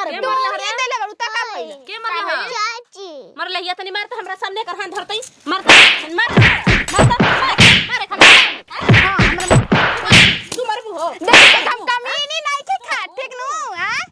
मारे के दो मरले ये हरे? देले बड़ू ता का भइल के मरले हो चाची मर लहिया तनी मार त हमरा सामने कर हाथ धरतई मार त मार मार त मारे खा हां हमरा तू मरबू हो देख के हम कमीनी नहीं के खा ठीक नु हां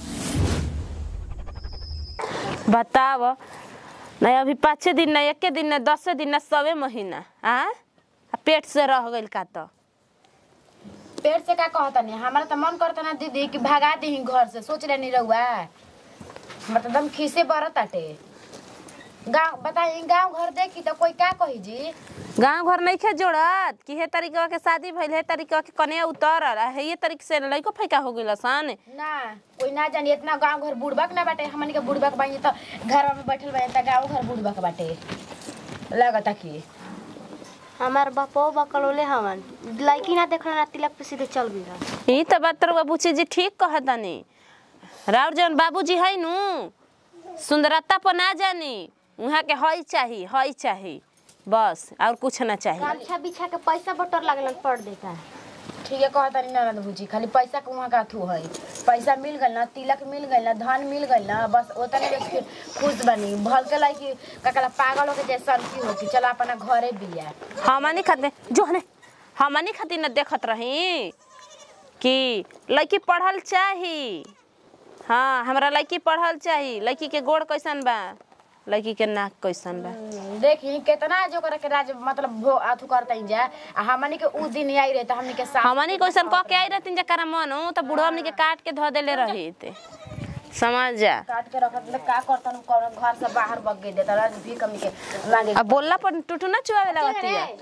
बताव नहीं अभी पाँचे दिन नहीं एके दिन नहीं दसे दिन नहीं सवे महीना आ आ पेट से रह गइल का तो पेट से का कहता नहीं हमारा तो मन करता ना दीदी कि भगा दी घर से सोच रहे नहीं रहुआ हमारा तो एकदम खीसे बरत आटे गाँव बताई गाँव घर देखी तो कोई का कही जी गांव घर नहीं खे जोड़त कि हे तरीका के शादी भइल हे तरीका के कन्या उतरल आ हे ये तरीके से लइको फैका हो गइल सन ना कोई ना जानी इतना गाँव घर बुड़बक ना बाटे हमन के बुड़बक बाई तो घर में बैठल बाई तो गाँव घर बुड़बक बाटे लगता कि हमार बापो बकलोले हवन लड़की ना देखल ना तिलक पे सीधे चल गई ई तो बात रउआ बुची जी ठीक कहतानी राउर जौन बाबूजी है नु सुंदरता पर ना जानी उहाँ के हई चाही हई चाही बस और कुछ ना चाहिए गामछा बिछा के पैसा बटर लगलन पड़ देता ठीक है कहता नहीं ननद भूजी खाली पैसा के वहाँ का थू है पैसा मिल गल ना तिलक मिल गल ना धन मिल गल ना बस ओतने में फिर खुश बनी भल के लाई कि ककला पागल हो के जैसा की हो कि चला अपना घरे बिया हमनी खातिर जो हने हमनी खातिर न देखत रही कि लड़की पढ़ल चाही हाँ हमरा लड़की पढ़ल चाही लड़की के गोड़ कैसन बा लड़की के नाक कैसन बा देखी कितना जो करे के राज मतलब भो आथु करता जा आ हमनी के उ दिन आई रहे तो हमनी के साथ हमनी कैसन कह के आई रहती जकरा मन हो तो बुढ़वा हमनी के काट के धो देले रही ते समझ जा काट के रखत ले का करतन कौन घर से बाहर बग गई देता राज भी कमी के मांगे अब बोलला पर टूटू ना चुआवे लगती है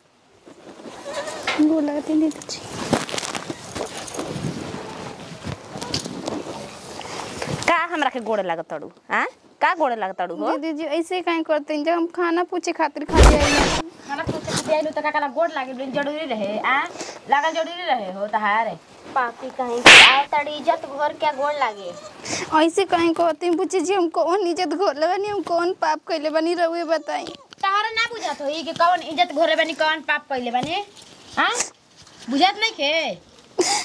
बोला के दे दे का हमरा के गोड़े लागत तड़ू हाँ का गोड़े लागत तड़ू हो दीदी जी ऐसे काहे करते हैं जब हम खाना पूछे खातिर खाली आई हैं खाना पूछे के आइलु त काका गोड़ लागे जरूरी रहे आ लागल जरूरी रहे हो तहारे पापी कहीं के आओ तड़ी इज्जत घर क्या गोड़ लागे ऐसे काहे कहते हैं पूछे जी हम कौन इज्जत घोरले बनी हम कौन पाप कइले बनी रहुए बताई तहरा ना बुझात होई कि कौन इज्जत घोरे बनी कौन पाप कइले बनी हां बुझात नहीं के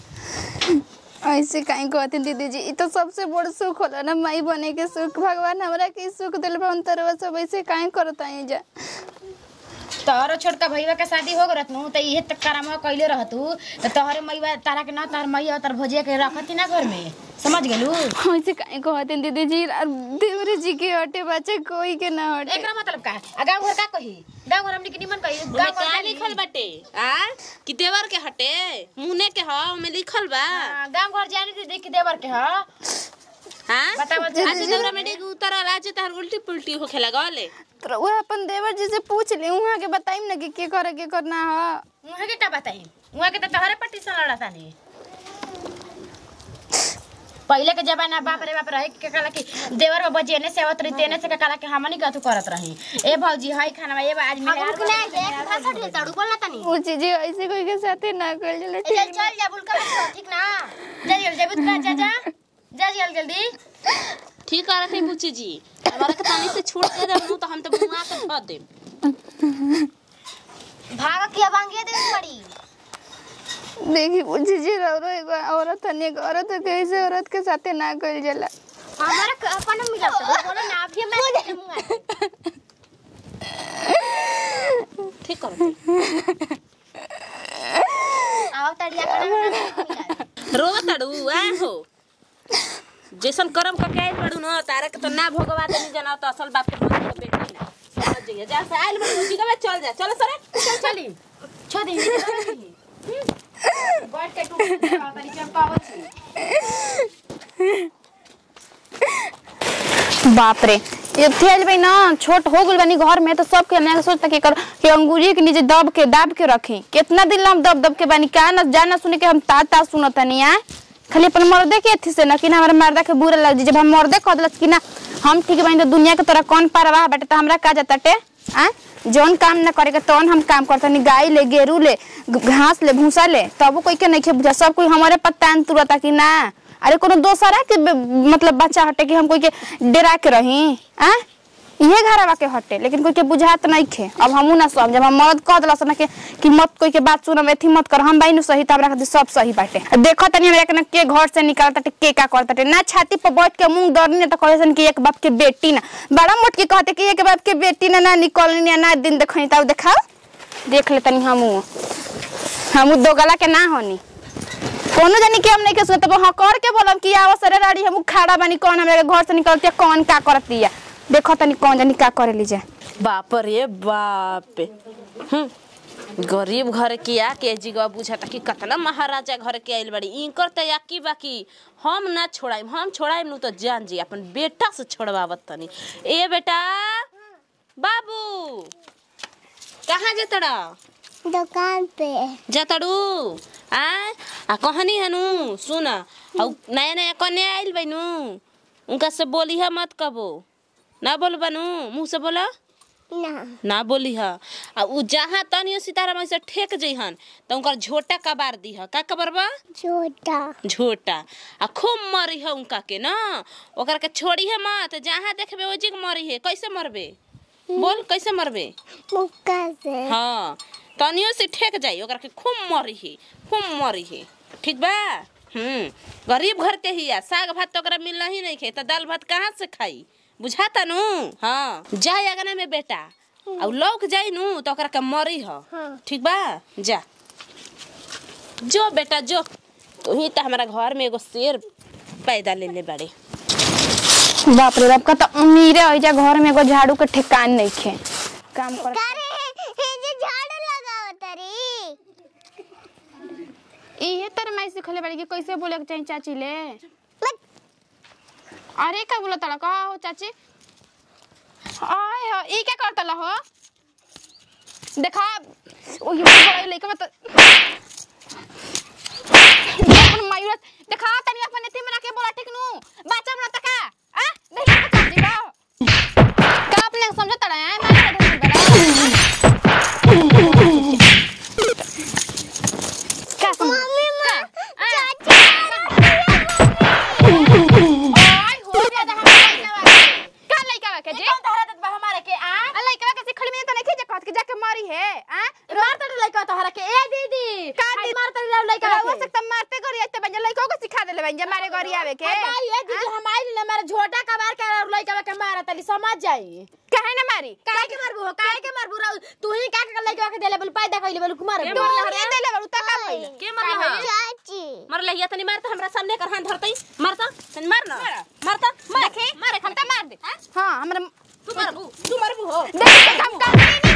ऐसे काहे कहते हैं दीदी जी ई तो सबसे बड़ सुख होला ना माई बने के सुख भगवान हमरा के ई सुख दिल बन तरवा सब ऐसे काहे करता है जा तोहरो छोटका भैया के शादी हो गरत नु त इहे तक करामा कइले रहतू त तोहरे मैया तारा के ना तोहर मैया तोहर भजिया के रखती ना घर में समझ गेलू ऐसे काहे कहते हैं दीदी जी और देवरे जी के हटे बच्चे कोई के ना हटे एकरा मतलब का आ गांव घर का कही गांव घर हमनी के निमन कही ओमे गांव का घर लिखल बाटे आ कि देवर के हटे मुने के ह ओमे लिखल बा गांव घर जाने दे देख के देवर के हां हाँ बताओ आज दौरा में डेग उतरल आज तहर उल्टी पुल्टी होखे लगले तो वो अपन देवर जी से पूछ ले वहाँ के बताइम ना कि के करे के करना है उहाँ के का बताई उहाँ के त तोहरे पट्टी से लड़ता नहीं पहले के जमाना बाप रे बाप रहे के कहला कि देवर बाबा जेने से आवत रही तेने से कहला कि हमनी का तू करत रही ए भौजी हई खाना ये आज हम मेहरार उनके ना एक भाषा ढेर तड़ू बोलना तनी वो चीजें ऐसे कोई के साथे ना कर चले ए, चल चल जा बुल कर ठीक ना जा जल्दी जल्दी जा जा जा जा जल्दी जल्दी ठीक करत है बुच्ची जी हमारा के पानी से छूट दे देबू तो हम तो मुआ के धो देम भाग के बांगिए दे पड़ी देखी वो चीजें रो रो एगो औरत है एक औरत है कैसे औरत के साथे ना कर जला हमारा क- अपन मिला तो बोलो ना अभी मैं मुंह ठीक करत आओ तड़िया कर रो तड़ू आ हो जैसन कर्म क के आइल बड़ू न तारा के तो ना भोगवा देनी जना तो असल बाप के मन को बेटी ना समझ जइए जा से आइल बड़ू जी का चल जा चल सरे चल चली छो दी बैठ के टूट तरी चमकावत छी बाप रे ये थेल भाई ना छोट हो गइल बानी घर में तो सब के हमने सोचता कि कर कि अंगूरी के नीचे दब के दाब के रखी कितना दिन ला हम दब दब के बानी का ना जाना सुने के हम ता ता सुनत नहीं आ खाली अपन मर्दे के अथी से ना कि ना हमारे मर्दा के बुरा लग जी जब हम मर्दे कह दिलस कि ना हम ठीक बानी तो दुनिया के तरह कौन परवाह बाटे तो हमरा का जाता टे आ जौन काम ना करे के तौन हम काम करता नहीं गाय ले गेरू ले घ- घास ले भूसा ले तब कोई के नहीं खे बुझा सब कोई हमारे पत्ता तुरता कि ना अरे कोनो दोसरा के ब- मतलब बच्चा हटे कि हम कोई के डरा के रही आ इहे घरवा के हटे लेकिन कोई के बुझात नहीं खे अब हमू ना सब जब हम मर्द कह दिलस ना के कि मत कोई के बात सुनम एथी मत कर हम बाई सही त हमरा खातिर सब सही बाटे आ देखो तनी हमरा के ना के घर से निकाल ताटे के का कर ताटे ना छाती पर बैठ के मुंह दरनी त कहे सन कि एक बाप के बेटी ना बड़ा मोट के कहते कि एक बाप के बेटी ना ना निकलनी ना दिन देखनी तब देखाओ देख ले तनी हमू हमू दो गला के ना होनी कोनो जानी के हम नहीं के सुनत तब हाँ कर के बोलम कि आवा सरे राड़ी हम खड़ा बानी कौन हमरा के घर से निकलती कौन का करती है देखो तनी कौन जानी का करे लीजिए बाप रे बाप हम्म गरीब घर के आके जिगवा बुझाता कि कतना महाराजा घर के आइल बड़ी इनकर त याकी बाकी हम ना छोड़ाइम हम छोड़ाइम नु तो जान जी अपन बेटा से छोड़वावत तनी ए बेटा बाबू कहाँ जतड़ा दुकान पे जतड़ू आ आ कहनी हनु सुन हौ नया नया कन्या आइल बैनु उनका से बोली है मत कबो ना बोल बनू मुँह से बोला ना ना बोली ह आ उ जहाँ तनियो सितारा में से ठेक जइहन त उनकर झोटा कबार दी ह का कबर बा छोटा झोटा आ खूब मरी है उनका के ना ओकर के छोड़ी है मत जहाँ देखबे ओ जिग मरी है कैसे मरबे बोल कैसे मरबे मुक्का से हाँ तनियो से ठेक जाई ओकरा के खूब मरी है खूब मरी है ठीक बा हम्म गरीब घर के हिया साग भात तो ओकरा मिलना ही नहीं खे तो दाल भात कहाँ से खाई बुझाता नु हाँ जाए अगना में बेटा और लौक जाई नु तो ओकरा के मरी ह ठीक बा जा जो बेटा जो तू ही तो हमारा घर में एगो शेर पैदा ले ले बड़े बाप रे बाप का तो अमीरे हो जा घर में एगो झाड़ू के ठिकान नहीं खे काम कर हे जे झाड़ू लगाओ तरी इहे तर माई सिखले बाड़ी कि कैसे बोले के चाहिए चाची ले अरे का बोला तड़ा का हो चाची आय हो ई क्या करता ला हो देखा ओ ये बड़ा लइका मत अपन मायूर देखा तनी अपन एती में रखे बोला ठीक नु बच्चा बना तका आ देखा तो चाची बा का अपने समझ तड़ा है मैं बड़ा का समझ मम्मी मां ओय हो ज्यादा हम का लइका बा के जी कौन तहरा देत बा हमारे के आ आ लइका के सिखल में तो नहीं जे कहत के जाके मारी है आ मार तड़ लइका तहरा के ए दीदी का हाय दी- मार तड़ लइका हो के सकता मारते करी आते बंजा लइका को सिखा देले बंजा मारे करी आवे के भाई ए दीदी हम आइल ना मारे झोटा कबार के और लइका के मारा तली समझ जाई काहे ना मारी काहे के मारबू हो काहे के मारबू राउ तू ही का के लइका के देले बोल पैदा कइले बोल कुमार के तू मारले ये देले बड़ू ता का भइल के मरले ह चाची मर ले तनी मारता हमरा सामने कर हाथ धरतई मारता तनी मार ना मारता मार देखी मारे हम ता मार दे हां हमरा तू मारबू तू मारबू हो देख हम का नहीं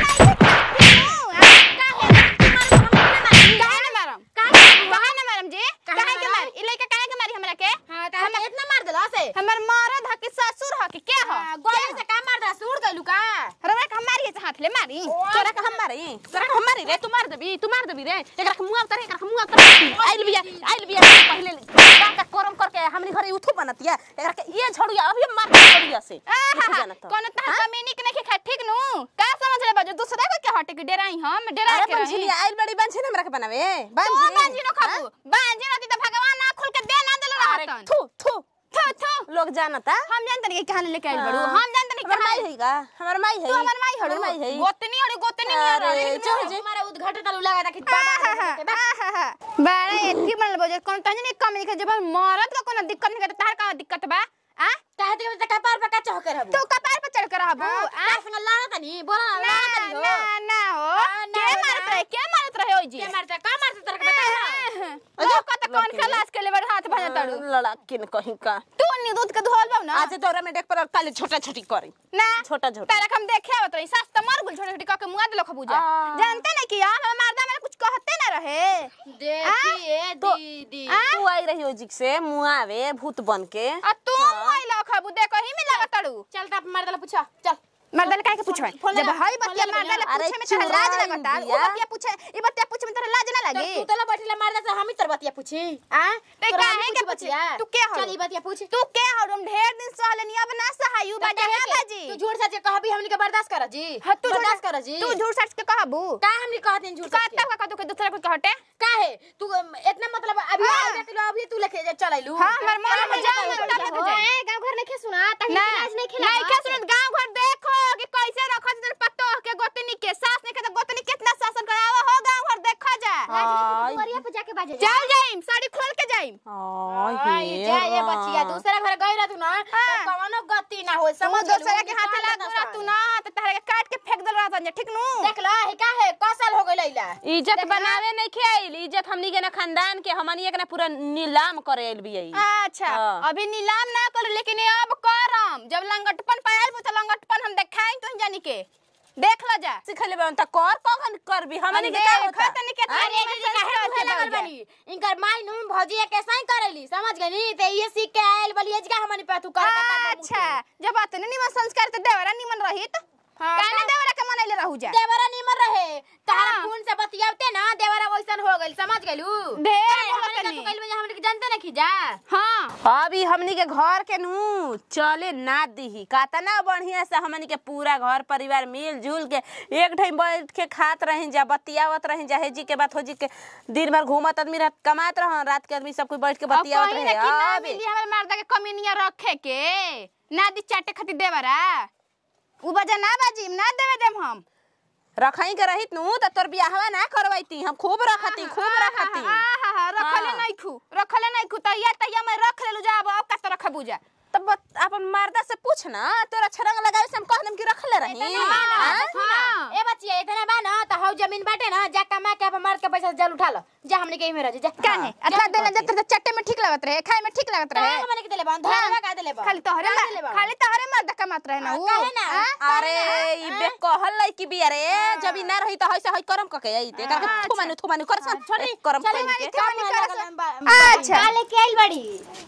नहीं काहे ना मारम काहे ना मारम जी काहे के मारी ई लइका काहे के मारी हमरा के हां त हम इतना मार देला से हमर मरद ह के ससुर ह के के ह गोले से का मार दे सूड़ गइलू का रवा के हम मारी से हाथ ले मारी तोरा के हम मारे तोरा के हम मारे रे तू मार देबी तू मार देबी रे एकरा के मुंह उतारे एकरा के मुंह उतारे आइल बिया आइल बिया पहले का का करम करके हमनी घरे उठू बनतिया एकरा के ये झड़ुया अभी मार के झड़ुया से उठू जानत कोनो ता कमीनी के नहीं खा ठीक नु का समझ ले बाजू दूसरा को के हटे के डेराई हम डेरा अरे के रही पंछिलिया आइल बड़ी बंछी हमरा के बनावे तू बांजी न खाबू बांजी न दी त भगवान ना खुल के दे ना देले अरे रहतन थू थू थू थू लोग जानता हम जानते नहीं कि कहां लेके आइल बड़ू हम जानते नहीं हमर कहां माई है का हमर माई है तू हमर माई हड़ू हमर माई है गोतनी हड़ू गोतनी अरे चल जे हमारा उद्घाटन तलू लगा कि बाबा बारे एथी बनल बजे कोन तनी नहीं कम नहीं के जब मरद का कोनो दिक्कत नहीं के तार का दिक्कत बा आ काहे दे त कपार पे का चह कर हबू तू कपार पे चढ़ कर हबू आ तार संग लड़ा तनी बोला ना ना लड़ा तनी हो ना ना हो आ, ना के हो, मारत ना। रहे के मारत रहे ओई जी के मारता का मारता तेरे के बता ना जो कत कौन खलास के लेबर हाथ भजा तड़ू लड़ा किन कहीं का तू नी दूध के धोल बाऊ ना आज दौरा में देख पर काले छोटा छोटी करी ना छोटा छोटा तारा हम देखे आवत रही सास त मर गुल छोटे छोटे काके मुआ देलो खबूजा आ। जानते नहीं कि यार हम मर्दा में कुछ कहते ना रहे देखी ए दीदी आ? तू आई रही ओजिक से मुआवे भूत बन के आ तू मुआइला खबू देखो ही में लगा तड़ू चल त मार देला पूछा चल मर्दा ने काहे के पूछवे फोन जब लगा, हई फोन बतिया लगा मर्दा ने अरे पूछे में तोरा लाज चुराई लगता उ दिया। बतिया पूछे ई बतिया पूछे में तोरा लाज ना तब लगी तू तला बैठिला मार दे से हम ही तर बतिया पूछी आ ते तोरा काहे हम के पूछी पूछे बतिया तू के हो चल ई बतिया पूछ तू के हो हम ढेर दिन सहले नी अब ना सहायु तब बाजा कहे है के? बाजी तू झूठ सच कहबी हमनी के बर्दाश्त कर जी हाँ, तू बर्दाश्त झूठ- कर जी तू झूठ सच के कहबू का हमनी कहत नहीं झूठ सच कहता का तू के दूसरा कुछ कहटे काहे तू अम, इतना मतलब अभी हाँ। आई बेटी लो अभी तू लेके जा चल आइलू हाँ, हमर मन में जान में तब लेके जाए। गांव घर नहीं सुना तही ना आज नहीं खेला नहीं के सुनत गांव घर देखो करेला तू ना तो कवनो गति ना होई समझ समझ दूसरा के हाथ लगा तोरा तू ना तो तहरा के काट के फेंक देल रहत ठीक नु देख ला हे का है कसल हो गइल इला इज्जत बनावे नहीं खेल इज्जत हमनी के ना खानदान के हमनी के ना पूरा नीलाम करे आइल बिया ई। अच्छा हाँ। अभी नीलाम ना करो लेकिन ये अब करम जब लंगटपन पायल तो लंगटपन हम देखाई तो जानी के देख लो जा सिखले बन त कर कखन करबी हमनी के का होता तनी के अरे ये जी काहे उहे लगल बनी इनकर माई नु भौजी के सही करेली समझ गनी ते ये सीख के आइल बली का हमनी पे तू कर अच्छा जब अतने निमन संस्कार ते देवरा निमन रहित हाँ, काने का- देवरा के मनैले रहू जा देवरा निमर रहे तहरा हाँ। खून से बतियावते ना देवरा वैसन हो गइल समझ गइलू ढेर हमनी बोलत का नहीं। तू कइल बजे हमनी के जानते ना खिजा हां अभी हमनी के घर के नु चले ना दीही कातना बढ़िया से हमनी के पूरा घर परिवार मिल जुल के एक ठाई बैठ के खात रही जा बतियावत रही जा हेजी के बात हो जी के दिन भर घूमत आदमी रात कमात रह रात के आदमी सब कोई बैठ के अब बतियावत कहीं रहे ना कि ना अभी मिली हमर मर्दा के कमीनिया रखे के ना दी चाटे खातिर देवरा उ बजा ना बाजी ना देवे देम हम रखई के रहित नु त तोर बियाहवा ना करवैती हम खूब रखती खूब रखती आहा रखले हाँ। नहीं खू रखले नहीं खू तैया तैया मैं रख लेलु जा अब का तो रखबू जा तब बत- अपन मर्दा से पूछ ना तोरा छरंग लगावे से हम कह देम कि रखले रही हाँ? हाँ। ए बचिया इतना बा ना त हौ जमीन बाटे ना जा कमा के अपन मर्द के पैसा से जल उठा लो जा हमनी के इमे रह जा काहे अतला देला जत त चट्टे में ठीक लगत रहे खाए में ठीक लगत रहे हमनी के देले बा धरवा का देले बा खाली तोहरे का देले मा- बा? खाली तोहरे मर्द कमात रहे ना हाँ, उ काहे ना? हाँ? अरे ई बे कहल लै कि बिया रे जब ई ना रही त हइसे हइ करम कके आई ते करके हाँ, थु मानु थु मानु कर सन छोड़ी, करम चली कइल के थु मानु कर लगल सन। बा- अच्छा। का लेके आइल बड़ी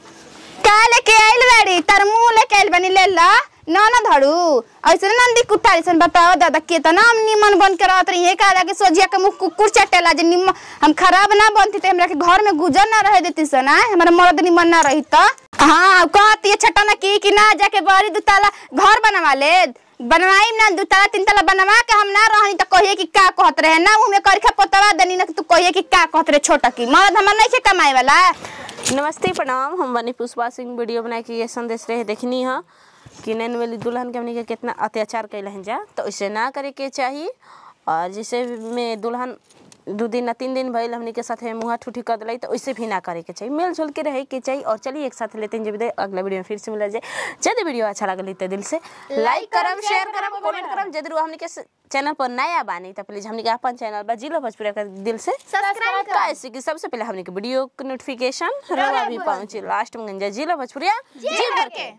का लेके आइल बाड़ी तार मुंह लेके आइल बनी ले ला ना ना धड़ू ऐसे नंदी कुट्टा सन बताओ दादा केतना हम निमन बन के रहत रही है का कि सोजिया के मुंह कुकुर चटेला जे निम हम खराब ना बनती ते हमरा के घर में गुजर ना रहे देती सन आय हमारा मर्द निमन ना रही त हां कहती है छटा ना की कि ना जाके बड़ी दुताला घर बनवा ले बनवाई ना दुताला तीन तला बनवा के हम ना रहनी त कहिए कि का कहत रहे ना मुंह में करखा पोतवा देनी ना कि तू कहिए कि का कहत रहे छोटा की मर्द हमर नहीं के कमाए वाला नमस्ते प्रणाम हम बनी पुष्पा सिंह वीडियो बना के ये संदेश रहे देखनी है कि नैन वाली दुल्हन के हमनी के कितना अत्याचार कैल हैं जा तो ऐसे ना करे के चाहिए और जैसे में दुल्हन दू दिन ना तीन दिन भइल हमनी के साथ मुँह ठूठी कर दिलाई तो वैसे भी ना करे के चाहिए मिल जुल के रहे के चाहिए और चलिए एक साथ लेते हैं जब अगला वीडियो में फिर से मिला जाए यदि वीडियो अच्छा लगल तो दिल से लाइक करम शेयर करम कमेंट करम यदि हमनी के चैनल पर नया बानी तो प्लीज हमनी के अपन चैनल बा जिला भोजपुरी का दिल से सब्सक्राइब कैसे कि सबसे पहले हमने के वीडियो के नोटिफिकेशन रवा भी पहुंचे लास्ट में गंजा जिला भोजपुरिया जी भर के